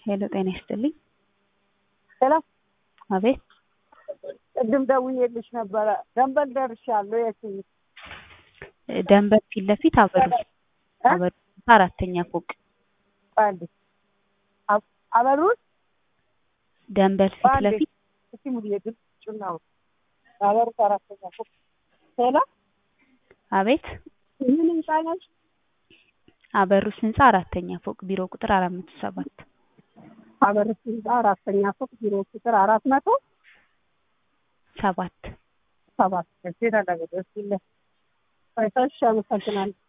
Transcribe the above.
ሄሎ ጤና ይስጥልኝ። ሄሎ አቤት ቅድም ደውዬልሽ ነበረ። ደንበል ደርሻለሁ። የት ደንበል ፊት ለፊት አበሩ አበሩ አራተኛ ፎቅ አንዴ አበሩት ደንበል ፊት ለፊት እስቲ ሙሉ የግል ጩናው አበሩት አራተኛ ፎቅ ሄሎ አቤት ምን ህንጻ ነሽ? አበሩስ ህንጻ አራተኛ ፎቅ ቢሮ ቁጥር አራት መቶ ሰባት አበሩት ህንጻ አራተኛ ፎቅ ቢሮ ቁጥር አራት መቶ ሰባት ሰባት እዚህ ተደረገ። እስቲ ለ ፈይሳሽ አመሰግናለሁ።